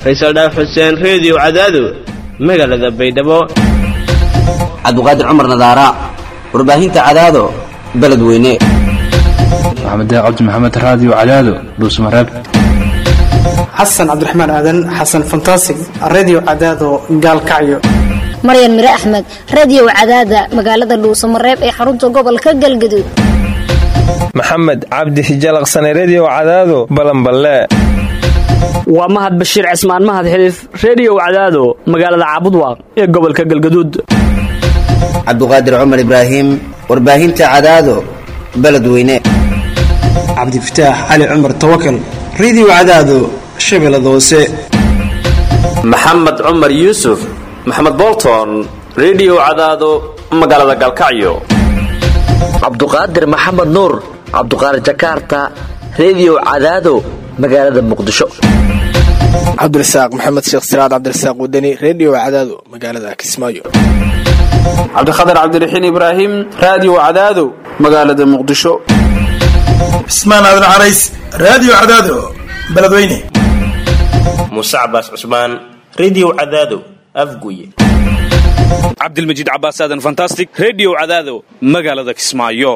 faysal dhaaf xuseen reediyo cadaado magaalada baydhabo cabdiqaadir cumar nadaara warbaahinta cadaado beledweyne maxamed cabdi maxamed raadiyo cadaado dhuusmareeb xasan cabdiraxmaan aadan xasan fantasig redio cadaado gaalkacyo maryan mire axmed radiyow cadaada magaalada dhuusamareeb ee xarunta gobolka galgaduud maxamed cabdi hijalaqsane rediyo cadaado balanballe waa mahad bashiir cismaan mahad xiliif rediyow cadaado magaalada caabudwaaq ee gobolka galgaduud cabdiqaadir cumar ibraahim warbaahinta cadaado beledweyne cabdifataax cali cumar tawakal redio cadaado shabeellada hoose maxamed cumar yuusuf maxamed bolton rediyo cadaado magaalada galkacyo cabduqaadir maxamed nuur cabduqaadir jakaarta rediyo cadaado magaalada muqdisho cabdirasaaq maxamed sheekh siraad cabdirasaaq wadani rediyo cadaado magaalada kismaayo cabdikhatar cabdiraxiin ibraahim raadiyo cadaado magaalada muqdisho cismaan aadan carays raadiyo cadaado beledweyne muuse cabaas cusmaan rediyo cadaado afguye cabdilmajiid cabaas aadan fantastic rediyo cadaado magaalada kismaayo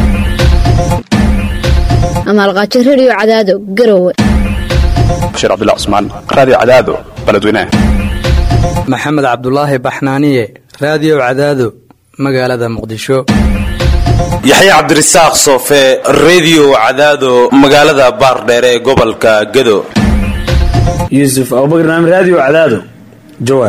amaalqaajo rediyo cadaado garowe bashiir cabdilla cusmaan raadiyo cadaado beledweyne maxamed cabdulaahi baxnaaniye raadiyo cadaado magaalada muqdisho yaxya cabdirasaaq soofe rediyo cadaado magaalada baardheere ee gobolka gado yuusuf abubakar naam raadiyo cadaado jawaar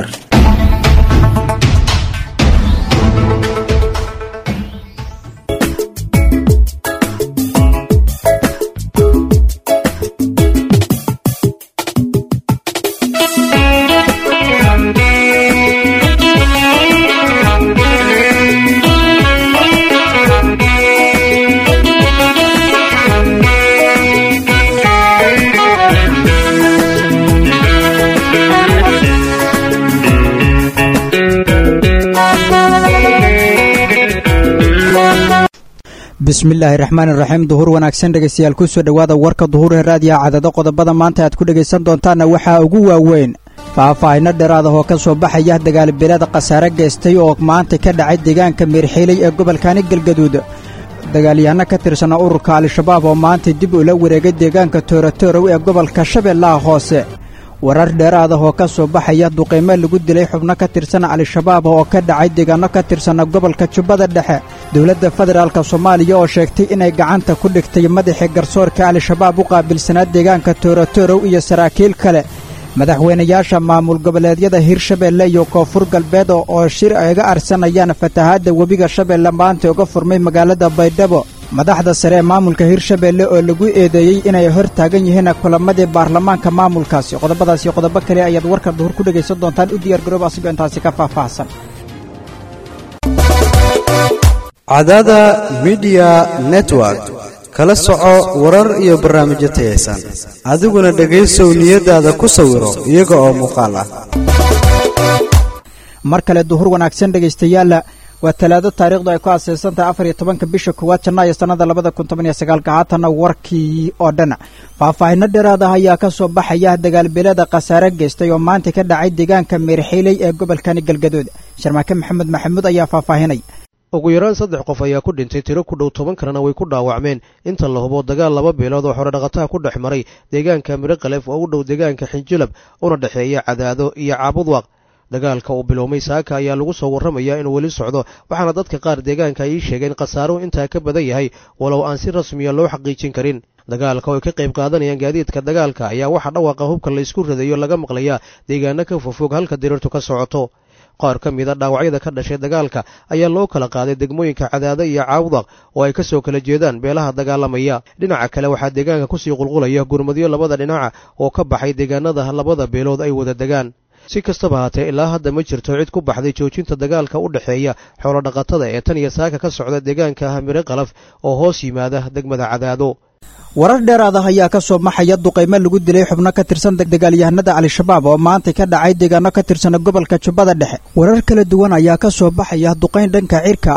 bismillaahi raxmaan iraxiim duhur wanaagsan dhegaystayaal kusoo dhowaada warka duhur ee raadiyaha cadado qodobada maanta aad ku dhegaysan doontaanna waxaa ugu waaweyn faahfaahino dheeraada oo ka soo baxaya dagaalbileeda khasaare geystay oo maanta ka dhacay deegaanka meerxiilay ee gobolkani galgaduud dagaalyahanno ka tirsana ururka al-shabaab oo maanta dib ula wareegay deegaanka toorotorow ee gobolka shabeellaha hoose warar dheeraada oo ka soo baxaya duqaymo lagu dilay xubno ka tirsan al-shabaab oo ka dhacay deegaanno ka tirsana gobolka jubbada dhexe dowladda federaalk soomaaliya oo sheegtay inay gacanta ku dhigtay madaxii garsoorka al-shabaab u qaabilsanaa deegaanka toorotorow iyo saraakiil kale madaxweynayaasha maamul goboleedyada hirshabeelle iyo koonfur galbeed oo shir ayga arsanayaan fatahaadda webiga shabeelle maanta uga furmay magaalada baydhabo madaxda sare ee maamulka hirshabeelle oo lagu eedeeyey inay hor taagan yihiin kulamadii baarlamaanka maamulkaasi qodobadaasi qodobo kale ayaad warka duhur ku dhegaysan doontaan u diyaargaroob asigoo intaasi ka faahfaahsan cadaada midiya network kala soco warar iyo barnaamijyo tayaysan adiguna dhegaysow niyadaada ku sawiro iyaga oo muuqaal ah mar kale duhur wanaagsan dhegaystayaala waa talaado taariikhdu ay ku aaseysan tahay afar iyo tobanka bisha koowaad janaayo sannada labada kun toban iyo sagaalka haatanna warkii oo dhan faahfaahino dheeraad ah ayaa ka soo baxaya dagaalbeelada khasaare geystay oo maanta ka dhacay deegaanka meerxiiley ee gobolkani galgaduud sharmaake maxamed maxamuud ayaa faahfaahinay ugu yaraan saddex qof ayaa ku dhintay tiro ku dhow toban kalena way ku dhaawacmeen inta la hubo dagaal laba beelood oo xorodhaqataha ku dhex maray deegaanka miriqalef oo u dhow deegaanka xinjilab una dhexeeya cadaado iyo caabudwaaq dagaalka uu bilowmay saaka ayaa lagu soo warramayaa inuu weli socdo waxaana dadka qaar deegaanka ay ii sheegeen khasaaruhu intaa ka badan yahay walow aan si rasmiya loo xaqiijin karin dagaalka oo ay ka qayb qaadanayaan gaadiidka dagaalka ayaa waxaa dhawaaqa hubka laysku ridayo laga maqlayaa deegaano ka fogfog halka diriirtu ka socoto qaar ka mida dhaawacyada ka dhashay dagaalka ayaa loo kala qaaday degmooyinka cadaado iyo caawdaq oo ay ka soo kala jeedaan beelaha dagaalamaya dhinaca kale waxaa deegaanka kusii qulqulaya gurmadyo labada dhinaca oo ka baxay deegaanada labada beelood ay wada degaan si kastaba haatee ilaa hadda ma jirto cid ku baxday joojinta dagaalka u dhexeeya xoolodhaqatada ee tan iyo saaka ka socda deegaanka hamire qalaf oo hoos yimaada degmada cadaado warar dheeraad ah ayaa ka soo maxaya duqaymo lagu dilay xubno ka tirsan dagaalyahanada al-shabaab oo maanta ka dhacay deegaano ka tirsana gobolka jubbada dhexe warar kala duwan ayaa ka soo baxaya duqayn dhanka cirka ah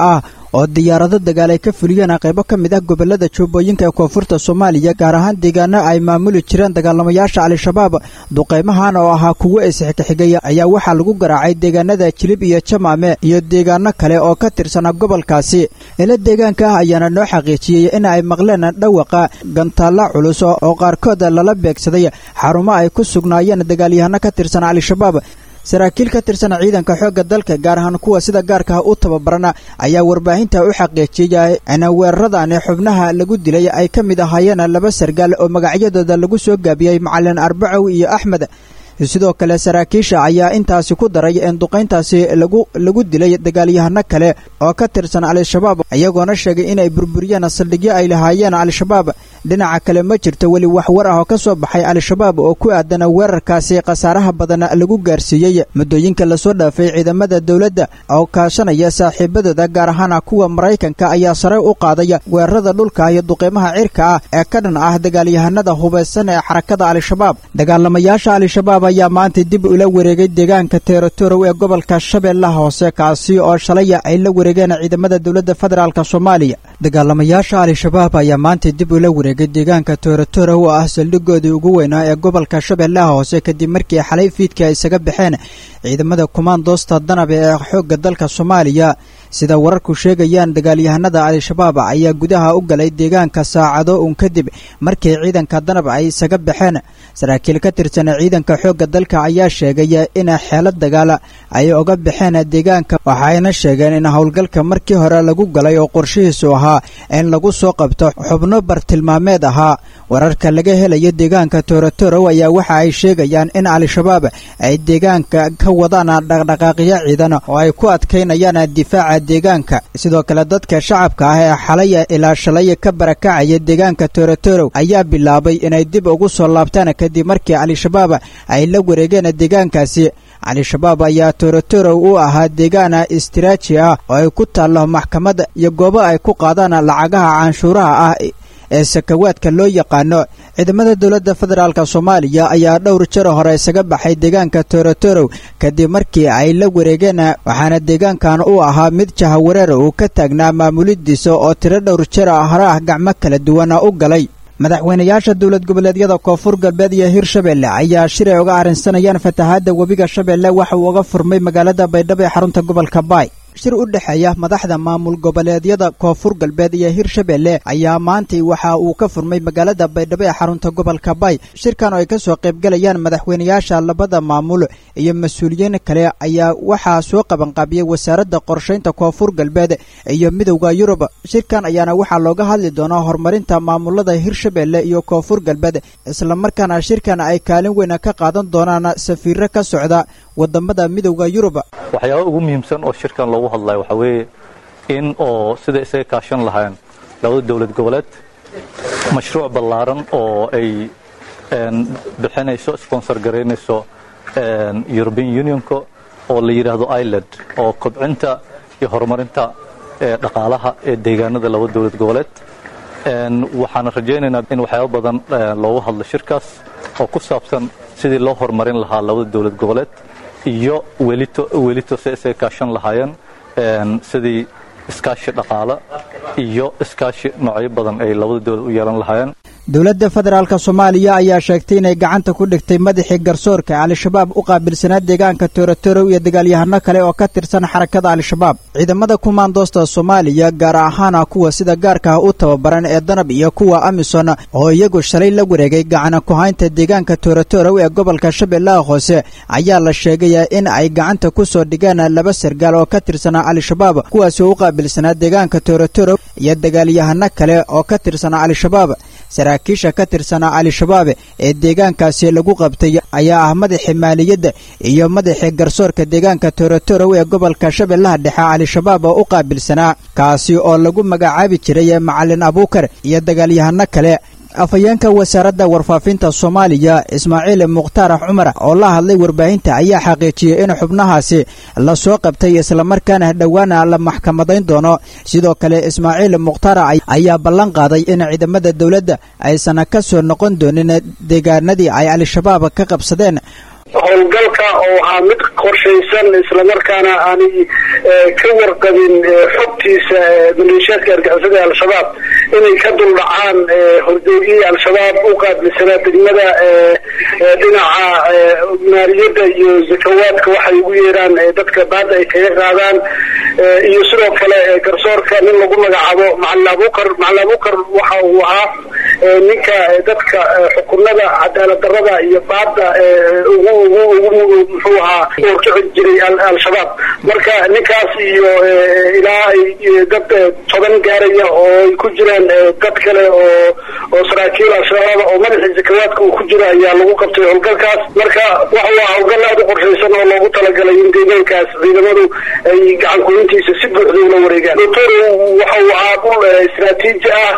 oo diyaarado dagaal ay ka fuliyeen qaybo ka mid ah gobolada jubbooyinka ee koonfurta soomaaliya gaar ahaan deegaano ay maamuli jireen dagaalamayaasha al-shabaab duqaymahan oo ahaa kuwo isxigxigay ayaa waxaa lagu garaacay deegaanada jilib iyo jamaame iyo deegaano kale oo ka tirsanaa gobolkaasi ila deegaanka ah ayaana noo xaqiijiyey in ay maqleen dhawaqa gantaalla culus oo qaarkood lala beegsaday xarumo ay ku sugnaayeen dagaalyahano ka tirsan al-shabaab saraakiil ka tirsan ciidanka xoogga dalka gaar ahaan kuwa sida gaarka ah u tababarana ayaa warbaahinta u xaqiijiyay in weeraradan xubnaha lagu dilay ay ka mid ahaayeen laba sargaal oo magacyadooda lagu soo gaabiyey macalin arbacow iyo axmed sidoo kale saraakiisha ayaa intaasi ku daray in duqayntaasi lagu lagu dilay dagaalyahano kale oo ka tirsan al-shabaab iyagoona sheegay inay burburiyeen saldhigyo ay lahaayeen al-shabaab dhinaca kale ma jirto weli wax war ah oo ka soo baxay al-shabaab oo ku aadan weerarkaasi khasaaraha badan lagu gaarsiiyey muddooyinka lasoo dhaafay ciidamada dowladda oo kaashanaya saaxiibadooda gaar ahaan kuwa maraykanka ayaa sare u qaaday weerarada dhulka iyo duqeymaha cirka ah ee ka dhan ah dagaalyahanada hubaysan ee xarakada al-shabaab dagaalamayaasha al-shabaab ayaa maanta dib ula wareegay deegaanka teeratorow ee gobolka shabeellaha hoose kaasi oo shalay ay la wareegeen ciidamada dowladda federaalk soomaaliya dagaalamayaasha al-shabaab ayaa maanta dib ula wareegay deegaanka teeratorow oo ah saldhigoodii ugu weynaa ee gobolka shabeellaha hoose kadib markii xalay fiidka ay isaga baxeen ciidamada kumaandoosta danab ee xoogga dalka soomaaliya sida wararku sheegayaan dagaalyahanada al-shabaab ayaa gudaha u galay deegaanka saacado uun kadib markii ciidanka danab ay isaga baxeen saraakiil ka tirsan ciidanka xoogga dalka ayaa sheegay in xeelad dagaal ay oga baxeen deegaanka waxayna sheegeen in howlgalka markii hore lagu galay oo qorshihiisu ahaa in lagu soo qabto xubno bartilmaameed ahaa wararka laga helayo deegaanka toorotorow ayaa waxa ay sheegayaan in al-shabaab ay deegaanka ka wadaan dhaqdhaqaaqyo ciidan oo ay ku adkaynayaan difaaca deegaanka sidoo kale dadka shacabka ah ee xalay ilaa shalay ka barakacaya deegaanka toorotorow ayaa bilaabay inay dib ugu soo laabtaan kadib markii al-shabaab ay la wareegeen deegaankaasi al-shabaab ayaa toorotorow u ahaa deegaan istiraaji ah oo ay ku taallo maxkamad iyo goobo ay ku qaadaan lacagaha canshuuraha ah ee sakawaadka loo yaqaano ciidamada dowladda federaalk soomaaliya ayaa dhowr jir hore isaga baxay deegaanka toorotorow kadib markii ay la wareegeen waxaana deegaankan u ahaa mid jahawareer uu ka taagnaa maamulidiisa oo tiro dhowr jir hore ah gacmo kala duwana u galay madaxweynayaasha dowlad goboleedyada koonfur galbeed iyo hirshabelle ayaa shir ay uga arrinsanayaan fatahaadda webiga shabeelle waxa uu uga furmay magaalada baydhabo ee xarunta gobolka baay shir u dhexeeya madaxda maamul goboleedyada koonfur galbeed iyo hirshabelle ayaa maantay waxa uu ka furmay magaalada baydhabo ee xarunta gobolka baay shirkan oo ay ka soo qaybgalayaan madaxweynayaasha labada maamul iyo mas-uuliyiin kale ayaa waxaa soo qabanqaabiyey wasaaradda qorshaynta koonfur galbeed iyo midowda yurub shirkan ayaana waxaa looga hadli doonaa horumarinta maamulada hirshabelle iyo koonfur galbeed islamarkaana shirkan ay kaalin weyna ka qaadan doonaan safiiro ka socda wadamada midowda yurub waxyaaba ugu muhiimsan oo shirkan loogu hadlayo waxaa weeye in oo sida isaga kaashan lahayn labada dowlad goboleed mashruuc ballaaran oo ay bixinayso sponsor garaynayso european unionka oo la yidhaahdo ireland oo kobcinta iyo horumarinta dhaqaalaha ee deegaanada laba dowlad goboleed waxaana rajaynaynaa in waxyaaba badan loogu hadlo shirkaas oo ku saabsan sidii loo horumarin lahaa labada dowlad goboleed iyo welito welito se isaga kaashan lahaayeen sidii iskaashi dhaqaale iyo iskaashi noocyo badan ay labada dowlad u yeelan lahaayeen dowladda federaalk soomaaliya ayaa sheegtay inay gacanta ku dhigtay madaxii garsoorka al-shabaab u qaabilsanaa deegaanka toorotorow iyo dagaalyahano kale oo ka tirsan xarakada al-shabaab ciidamada kumaandoosta soomaaliya gaar ahaana kuwa sida gaarka ah u tababaran ee danab iyo kuwa amison oo iyagu shalay la wareegay gacana ku-haynta deegaanka toorotorow ee gobolka shabeellaha hoose ayaa la sheegay in ay gacanta ku soo dhigeen laba sargaal oo ka tirsanaa al-shabaab kuwaasi oo u qaabilsanaa deegaanka toorotorow iyo dagaalyahano kale oo ka tirsanaa al-shabaab saraakiisha ka tirsanaa al-shabaab ee deegaankaasi lagu qabtay ayaa ah madaxii maaliyadda iyo madaxii garsoorka deegaanka toorotorow ee gobolka shabeellaha dhexe al-shabaab oo u qaabilsanaa kaasi oo lagu magacaabi jiray macalin abuukar iyo dagaalyahano kale afhayeenka wasaaradda warfaafinta soomaaliya ismaaciil mukhtaar cumar oo la hadlay warbaahinta ayaa xaqiijiyey in xubnahaasi la soo qabtay islamarkaana dhowaana la maxkamadayn doono sidoo kale ismaaciil mukhtaar ayaa ballan qaaday in ciidamada dowladda aysan ka soo noqon doonin deegaanadii ay al-shabaab ka qabsadeen howlgalka oo ahaa mid qorshaysan islamarkaana aanay ka warqabin xogtiisa maleeshiyaadka argixisada ee al-shabaab inay ka duldhacaan hordoogiyii al-shabaab u qaabilsanaa degmada dhinaca maaliyadda iyo zakawaadka waxay ugu yeeraan dadka baada ay kaga qaadaan iyo sidoo kale garsoorka nin lagu magacaabo macalin abukar macalin abukar waxa uu ahaa ninka dadka xukunada cadaalad darada iyo baada ugu ugu ugu muxuu ahaa horkici jiray al-shabaab marka ninkaas iyo ilaa ay dad toban gaaraya oo ay ku jiraan dad kale oo oo saraakiil al-shabaab oo madaxii zakawaadka uu ku jiro ayaa lagu qabtay howlgalkaas marka waxa waa howlgal aada u qorshaysan oo loogu talagalay in deegaankaas ciidamadu ay gacan kulintiisa si buuxda ula wareegaan doctor waxa uu ahaa dhul istaraatiiji ah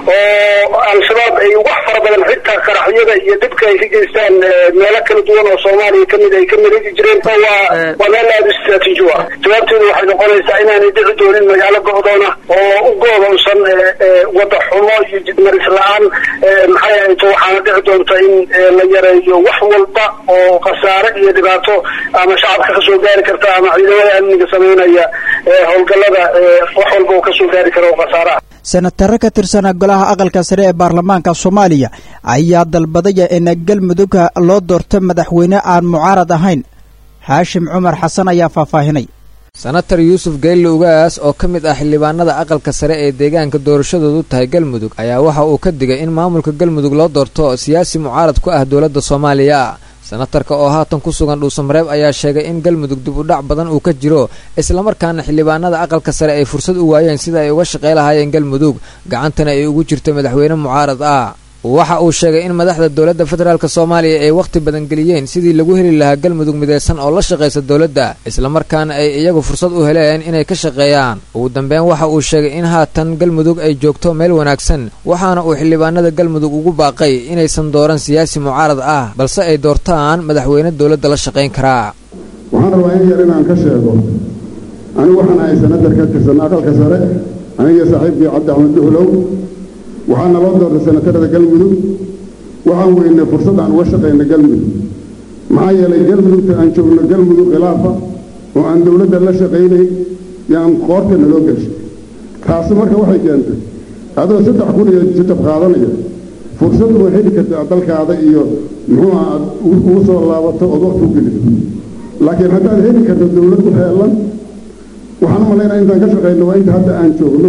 oo al-shabaab ay wax fara badan xitaa qaraxyada iyo dhibka ay ka geystaan meelo kala duwan oo soomaaliya kamid ay ka miligi jireen waa waa meel aada u istaraatiiji u ah jawaabteedu waxay noqonaysaa inaanay dhici doonin magaalo go'doona oo u go'doonsan wada xumo iyo jidmaris la-aan maxay ahayto waxaana dhici doonta in la yareeyo wax walba oo khasaare iyo dhibaato ama shacabka kasoo gaari karta ama ciidamada amniga sameynaya howlgalada wax walba oo kasoo gaari kara oo khasaare ah senataro ka tirsanaa golaha aqalka sare ee baarlamaanka soomaaliya ayaa dalbadaya in galmudug loo doorto madaxweyne aan mucaarad ahayn xaashim cumar xasan ayaa faahfaahinay senatar yuusuf geelle ugaas oo ka mid ah xildhibaanada aqalka sare ee deegaanka doorashadoodu tahay galmudug ayaa waxa uu ka digay in maamulka galmudug loo doorto siyaasi mucaarad ku ah dowladda soomaaliya senatarka oo haatan ku sugan dhuusamareeb ayaa sheegay in galmudug dib u dhac badan uu ka jiro islamarkaana xildhibaanada aqalka sare ay fursad u waayeen sida ay uga shaqey lahaayeen galmudug gacantana ay ugu jirto madaxweyne mucaarad ah waxa uu sheegay in madaxda dowladda federaalk soomaaliya ay wakhti badan geliyeen sidii lagu heli lahaa galmudug midaysan oo la shaqaysa dowladda islamarkaana ay iyagu fursad u heleen inay ka shaqeeyaan ugu dambeyn waxa uu sheegay in haatan galmudug ay joogto meel wanaagsan waxaana uu xildhibaanada galmudug ugu baaqay inaysan dooran siyaasi mucaarad ah balse ay doortaan madaxweyne dowladda la shaqayn karaa waxaan rabaa in yar inaan ka sheego anigu waxaan ahay senatar ka tirsan aqalka sare aniga saaxiibkii cabdi axmed duxlow waxaana loo doortay senatarada galmudug waxaan weynay fursad aan uga shaqayna galmudug maxaa yeelay galmudugta aan joogno galmudug khilaafa oo aan dowladda la shaqaynayn yaan qoorta naloo gelshay taasi marka waxay keentay adoo saddex kun iyo jajab qaadanaya fursad uma heli karta dalkaada iyo muxuu ah aad ugu soo laabato ood waqti u geliso laakiin haddaad heli karto dowlad u heelan waxaan u malaynaa intaan ka shaqayno waa inta hadda aan joogno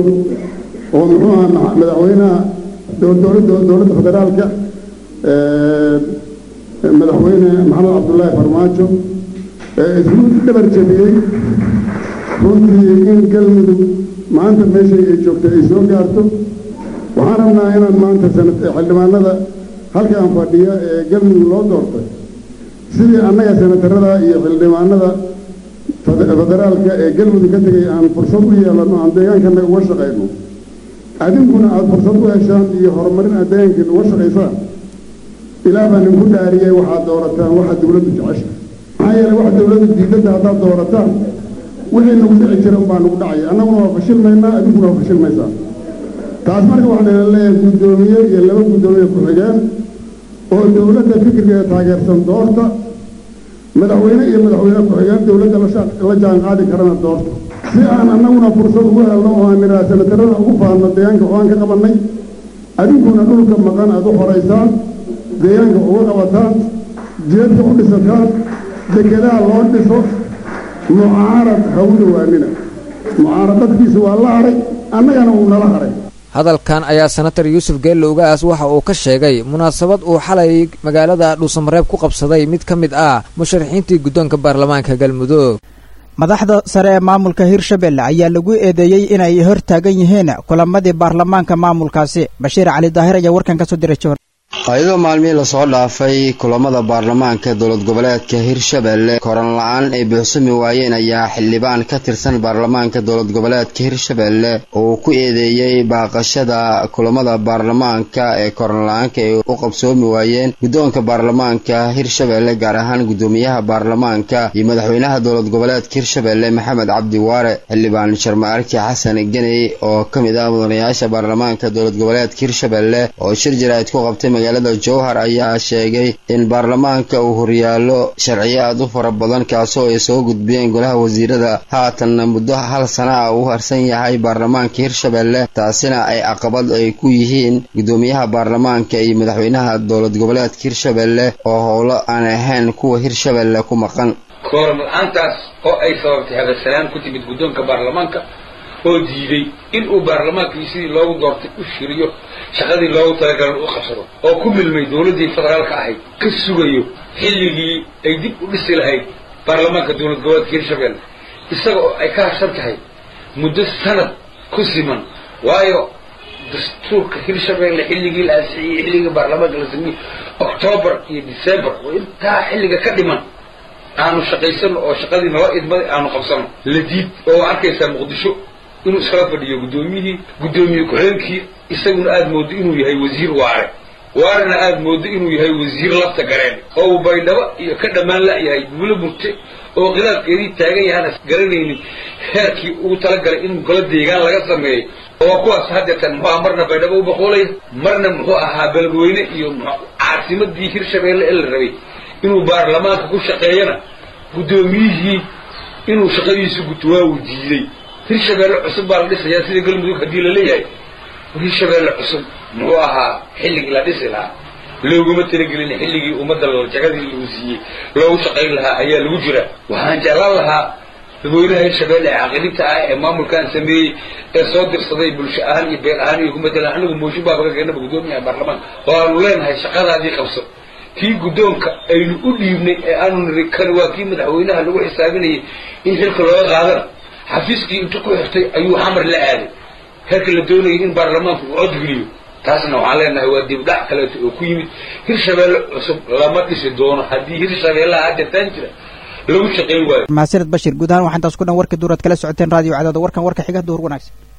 oo muxuu ahaa madaxweynaha dowladda federaalka madaxweyne maxamed cabdullaahi farmaajo isku dhabar jabiyey runtii in galmudug maanta meeshay ay joogtay ay soo gaarto waxaan rabnaa inaan maanta xildhibaanada halkaan fadhiya ee galmudug loo doortay sidii annaga senatarada iyo xildhibaanada federaalka ee galmudug ka tegay aan fursad u yeelano aan deegaankana uga shaqayno adinkuna aada fursad u heshaan iyo horumarin aad deegaankiina uga shaqaysaan ilaah baa ninku dhaariyey waxaad doorataan waxa dowladdu jecesha maxaa yeelay waxa dowladdu diidadda haddaad doorataan wixii nagu dhici jira unbaa nagu dhacaya annaguna waa fashilmaynaa adinkuna waa fashilmaysaa taas marka waxaan ina leeyahay guddoomiye iyo laba guddoomiye ku-xigeen oo dowladda fikirkeeda taageersan doorta madaxweyne iyo madaxweyne ku-xigeen dowladda la jaan qaadi karana doorta si aan annaguna fursad ugu helno oo aan nidhaha senatarada ugu faadno deegaanka waxaan ka qabannay adinkuna dhulka maqan aad u xoraysaan deegaanka uga qabataan jeedka u dhisataan dekedaha loo dhiso mucaarad ha u dhowaanina mucaarad dadkiisa waa la hadhay annagana wuu nala hadhay hadalkan ayaa senatar yuusuf geelle ugaas waxa uu ka sheegay munaasabad uu xalay magaalada dhuusamareeb ku qabsaday mid ka mid ah musharaxiintii guddoonka baarlamaanka galmudug madaxda sare ee maamulka hirshabelle ayaa lagu eedeeyey inay hor taagan yihiin kulamadii baarlamaanka maamulkaasi bashiir cali daahir ayaa warkan ka soo diray jowhar ayadoo maalmihii lasoo dhaafay kulamada baarlamaanka dowlad goboleedka hirshabelle koran la-aan ay buuxsami waayeen ayaa xildhibaan ka tirsan baarlamaanka dowlad goboleedka hirshabelle uu ku eedeeyey baaqashada kulamada baarlamaanka ee koran la-aanka ay u qabsoomi waayeen guddoonka baarlamaanka hirshabelle gaar ahaan guddoomiyaha baarlamaanka iyo madaxweynaha dowlad goboleedka hirshabelle maxamed cabdi waare xildhibaan sharmaarki xasan geney oo ka mid ah mudanayaasha baarlamaanka dowlad goboleedka hirshabelle oo shir jaraa'id ku qabtay magaalada jowhar ayaa sheegay in baarlamaanka uu horyaallo sharciyo aad u fara badan kaasoo ay soo gudbiyeen golaha wasiirada haatanna muddo hal sana ah uu harsan yahay baarlamaanka hirshabelle taasina ay caqabad ay ku yihiin guddoomiyaha baarlamaanka iyo madaxweynaha dowlad goboleedka hirshabelle oo howlo aan ahayn kuwa hirshabelle ku maqan kooram la-aantaas oo ay sababtay habasalaan ku timid guddoonka baarlamaanka oo diiday in uu baarlamaankii sidii loogu doortay u shiriyo shaqadii loogu talagalan u qabsado oo ku milmay dowladdii federaalka ahayd ka sugayo xilligii ay dib u dhisi lahayd baarlamaanka dowlad goboleedka hirshabelle isaga oo ay ka harsan tahay muddo sanad ku siman waayo dastuurka hirshabelle xilligii la ansixiyey xilligii baarlamaanka la sameeyey octoobar iyo december oo intaa xilliga ka dhiman aanu shaqaysano oo shaqadii nala idmaday aanu qabsano la diid oo arkaysaa muqdisho inuu iskala fadhiyo guddoomiyihii guddoomiye ku-xigeenkii isaguna aada moodo inuu yahay wasiir waare waarena aada moodo inuu yahay wasiir lafta gareen oo uu baydhabo iyo ka dhammaan la-yahay guulo murte oo khilaafkeedii taagan yahaana garanaynin heerkii ugu talagalay in golo deegaan laga sameeyey oo kuwaas haddeetan muxuu aha marna baydhabo u boqoolaya marna muxuu ahaa beledweyne iyo caasimadii hirshabeelle ee la rabay inuu baarlamaanka ku shaqeeyana guddoomiyihii inuu shaqadiisu guto waa uu diiday hirshabeelle cusub baa la dhisayaa sida galmudug haddii la leeyahay hirshabeelle cusub muxuu ahaa xilligii la dhisi lahaa looguma talagelin xilligii ummadda jagadii lagu siiyey loogu shaqayn lahaa ayaa lagu jira waxaan jeclaan lahaa dadweynaha hirshabeelle ee caqilibta ah ee maamulkan sameeyey ee soo dirsaday bulsho ahaan iyo been ahaan iyo ku matalan anagu mooshin baaba ka keenaba guddoomiyaha baarlamaanka oo aanu leenahay shaqadaadii qabso kii guddoonka aynu u dhiibnay ee aanu niri kan waa kii madaxweynaha lagu xisaabinayay in xilka looga qaadana xafiiskii intu ku xirtay ayuu xamar la aaday heerka la doonayay in baarlamaanku uu codgeliyo taasna waxaan leenahay waa dibdhac kaleeto oo ku yimid hirshabeelle cusub lama dhisi doono haddii hirshabeellaha haddeetaan jira lagu shaqayn waayo mahadsaned bashir guud ahaan waxaa intaas ku dhan warkii duuraad kala socoteen raadiyo cadaada warkan warka xiga duhur wanaagsan